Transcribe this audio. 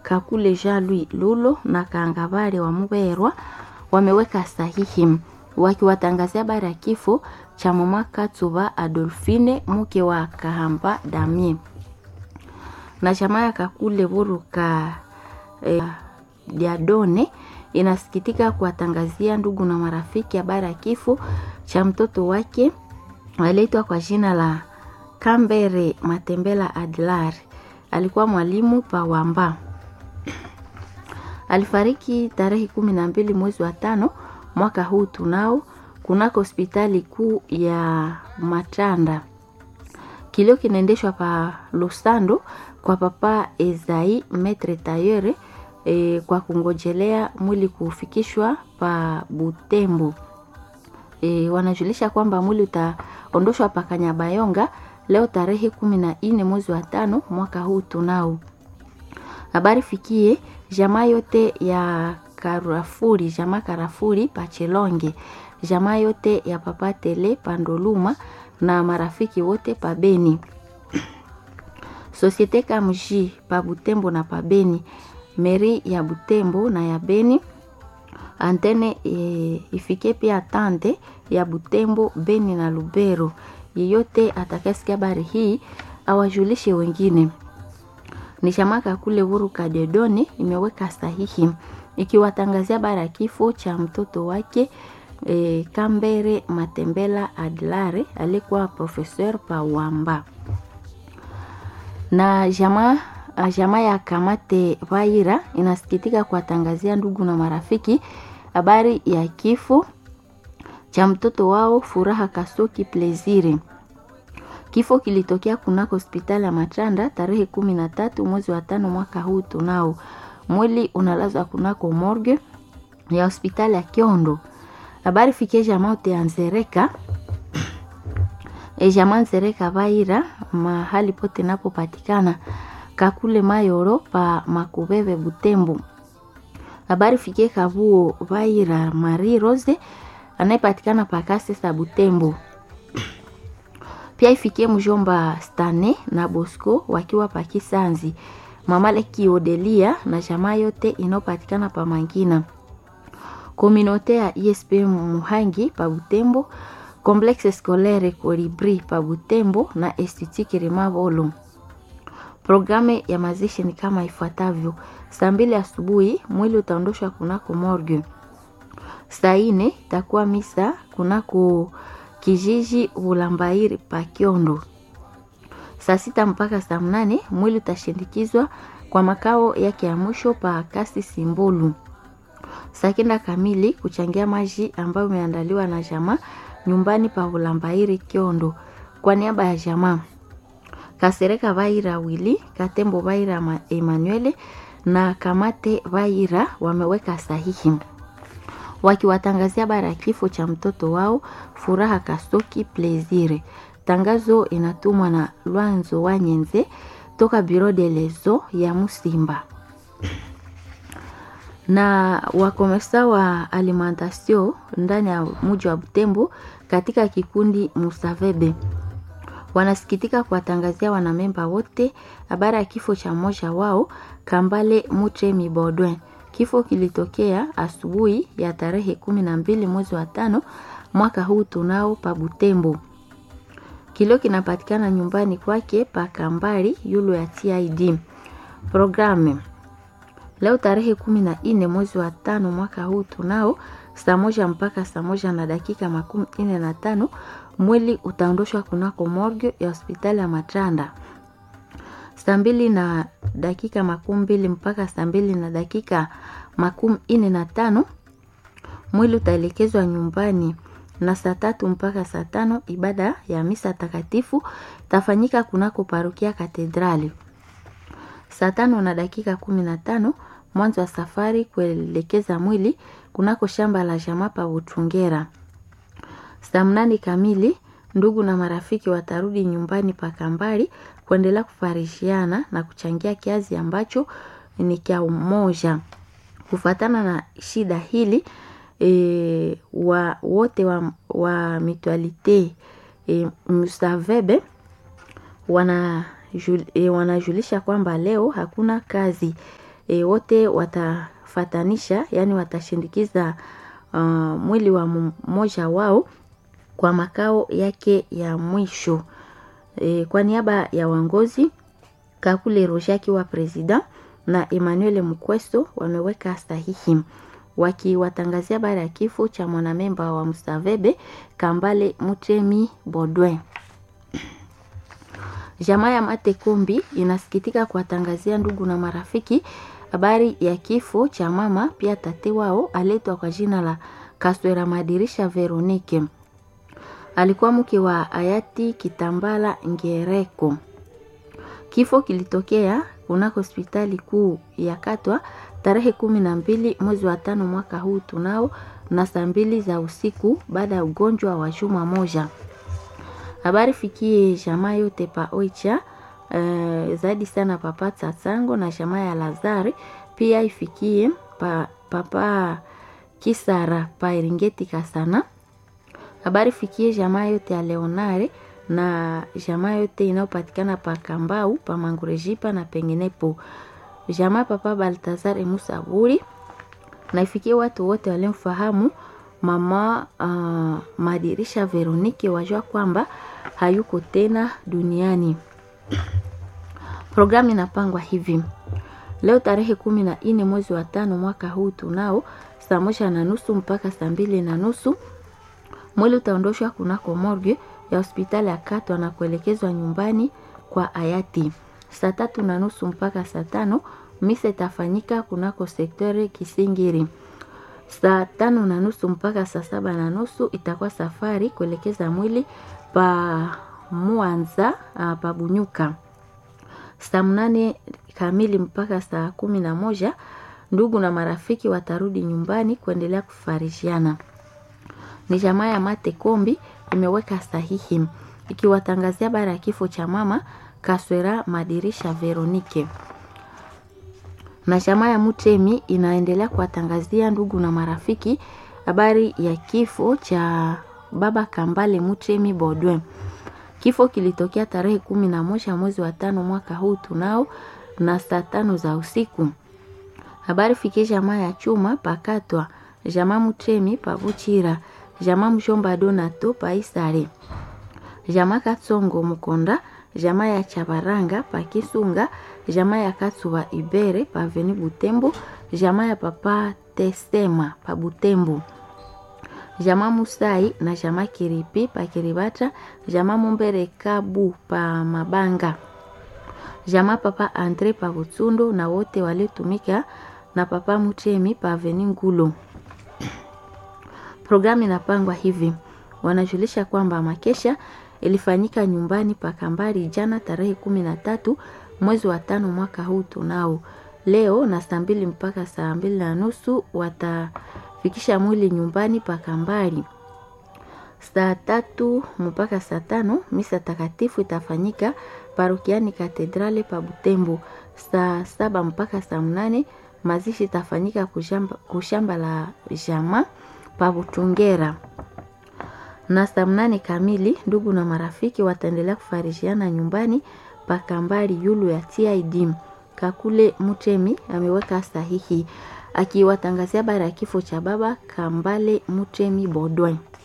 Kakule Jean Louis Lulo na Kangabale wa Muberwa wameweka sahihi wakiwatangazia habari ya kifo cha mama Katsuba Adolfine mke wa Kahamba Damien na chama ya Kakule Buruka eh, Diadone inasikitika kuwatangazia ndugu na marafiki habari ya kifo cha mtoto wake aliitwa kwa jina la Kambere Matembela Adlar. Alikuwa mwalimu pa Wamba. Alifariki tarehe kumi na mbili mwezi wa tano mwaka huu tunao kunako hospitali kuu ya Matanda. Kilio kinaendeshwa pa Lusando kwa papa Ezai Metre Tayere e, kwa kungojelea mwili kufikishwa pa Butembo. E, wanajulisha kwamba mwili utaondoshwa pa Kanyabayonga leo tarehe kumi na nne mwezi wa tano mwaka huu tunao. Habari fikie jamaa yote ya Karafuri, jamaa Karafuri Pachelonge, jamaa yote ya Papa Tele Pandoluma na marafiki wote pa Beni. Societe Kamji pa Butembo na pa Beni, meri ya Butembo na ya Beni, antene e, ifike pia tante ya Butembo, Beni na Lubero. Yeyote atakayesikia habari hii awajulishe wengine. Ni shamaka kule Vuru Kadedoni imeweka sahihi ikiwatangazia habari ya kifo cha mtoto wake e, Kambere Matembela Adlare alikuwa professeur pa Wamba na jamaa jamaa ya Kamate Vaira inasikitika kuwatangazia ndugu na marafiki habari ya kifo cha mtoto wao Furaha Kasoki Plezire. Kifo kilitokea kunako hospitali ya Matanda tarehe kumi na tatu mwezi wa tano mwaka huu tunao. Mwili unalazwa kunako morgue ya hospitali ya Kiondo. Habari fikie jamaa yote ya Nzereka e jamaa Nzereka Vaira mahali pote napopatikana kakule Mayoro pa Makubebe Butembo. Habari fikie Kabuo Vaira Marie Rose anayepatikana pa Kasesa Butembo. Pia ifikie mjomba Stane na Bosco wakiwa pa Kisanzi, mama Leki Odelia na jamaa yote inayopatikana pa Mangina. Kominote ya ISP Muhangi pa Butembo, Complexe Scolaire Colibri pa Butembo na Institut Rimavolo. Programu ya mazishi ni kama ifuatavyo: saa mbili asubuhi mwili utaondoshwa kunako morgue. Saa ine itakuwa misa kunako kijiji Bulambairi pa Kiondo. Saa sita mpaka saa mnane mwili utashindikizwa kwa makao yake ya mwisho pa Kasi Simbulu. Saa kenda kamili kuchangia maji ambayo imeandaliwa na jamaa nyumbani pa Bulambairi Kiondo kwa niaba ya jamaa Kasereka Vaira Wili, Katembo Vaira Emanuele na Kamate Vaira wameweka sahihi wakiwatangazia habari ya kifo cha mtoto wao Furaha Kasoki Plezire. Tangazo inatumwa na Lwanzo Wanyenze toka Bureau de lezo ya Musimba na wakomesa wa alimentation ndani ya mji wa Butembo katika kikundi Musavebe wanasikitika kuwatangazia wanamemba wote habari ya kifo cha mmoja wao Kambale Mutremi Bodwin. Kifo kilitokea asubuhi ya tarehe kumi na mbili mwezi wa tano mwaka huu tunao pa Butembo. Kilio kinapatikana nyumbani kwake pa Kambari yulo ya TID. Programu leo tarehe kumi na nne mwezi wa tano mwaka huu tunao saa moja mpaka saa moja na dakika makumi nne na tano mwili utaondoshwa kunako morgue ya hospitali ya Matanda. Saa mbili na dakika makumi mbili mpaka saa mbili na dakika makumi nne na tano mwili utaelekezwa nyumbani, na saa tatu mpaka saa tano ibada ya misa takatifu tafanyika kunako parokia Katedrali. Saa tano na dakika kumi na tano mwanzo wa safari kuelekeza mwili kunako shamba la jamaa pa Butungera. Saa mnane kamili ndugu na marafiki watarudi nyumbani pa Kambali kuendelea kufarishiana na kuchangia kiazi ambacho ni kia umoja. Kufatana na shida hili e, wa, wote wa, wa mitualite e, Musavebe wana, jul, e, wanajulisha kwamba leo hakuna kazi e, wote watafatanisha, yani watashindikiza uh, mwili wa mmoja wao kwa makao yake ya mwisho. E, kwa niaba ya wangozi Kakule Roger akiwa president na Emmanuel Mkwesto wameweka sahihi wakiwatangazia habari ya kifo cha mwanamemba wa Msavebe Kambale Mutemi Bodwe. Jamaa ya Mate Kombi inasikitika kuwatangazia ndugu na marafiki habari ya kifo cha mama pia tate wao aletwa kwa jina la Kaswera Madirisha Veronike. Alikuwa mke wa hayati Kitambala Ngereko. Kifo kilitokea kunako hospitali kuu ya Katwa tarehe kumi na mbili mwezi wa tano mwaka huu tunao na saa mbili za usiku baada ya ugonjwa wa juma moja. Habari fikie jamaa yote pa Oicha uh, zaidi sana papa Tsatsango na jamaa ya Lazari pia ifikie pa, papa Kisara pa Eringeti Kasana. Habari fikie jamaa yote ya Leonare na jamaa yote inayopatikana pa Kambau pa Mangurejipa na penginepo. Jamaa papa Baltazar Musa Buri na ifikie watu wote waliomfahamu mama uh, Madirisha Veronike wajua kwamba hayuko tena duniani. Programu inapangwa hivi: leo tarehe kumi na nne mwezi wa tano mwaka huu tunao saa moja na nusu mpaka saa mbili na nusu mwili utaondoshwa kunako morgue ya hospitali ya Katwa na kuelekezwa nyumbani kwa hayati. Saa tatu na nusu mpaka saa tano misa itafanyika kunako sektore Kisingiri. Saa tano na nusu mpaka saa saba na nusu itakuwa safari kuelekeza mwili pa Mwanza pa Bunyuka. Saa mnane kamili mpaka saa kumi na moja ndugu na marafiki watarudi nyumbani kuendelea kufarishiana. Ni jamaa ya Mate Kombi imeweka sahihi ikiwatangazia habari ya kifo cha mama Kaswera Madirisha Veronike na jamaa ya Mutemi inaendelea kuwatangazia ndugu na marafiki habari ya kifo cha baba Kambale Mutemi Bodwe. Kifo kilitokea tarehe kumi na moja mwezi wa tano mwaka huu tunao na saa tano za usiku. Habari fikie jamaa ya chuma pakatwa jamaa Mutemi pavuchira jamaa mshomba Donato paisare jamaa Katsongo Mukonda jamaa ya Chabaranga pa Kisunga, jamaa ya Katsuba Ibere pa Veni Butembo, jamaa ya Papa Tesema pa Butembo, jamaa Musai na jamaa Kiripi pa Kiribata, jamaa Mumbere Kabu pa Mabanga, jamaa Papa Andre pa Butsundo na wote waliotumika na Papa Mutemi pa Veni Ngulo. Programu inapangwa hivi, wanajulisha kwamba makesha ilifanyika nyumbani pa Kambari jana tarehe kumi na tatu mwezi wa tano mwaka huu tunao. Leo na saa mbili mpaka saa mbili na nusu watafikisha mwili nyumbani pa Kambari. Saa tatu mpaka saa tano misa takatifu itafanyika parokiani Katedrale pa Butembo. Saa saba mpaka saa mnane mazishi itafanyika kushamba, kushamba la jama pa Butungera na saa mnane kamili ndugu na marafiki wataendelea kufarishiana nyumbani pakambali yulu ya TID. Kakule Mutemi ameweka sahihi akiwatangazia habari ya kifo cha baba Kambale Mutemi Bodwe.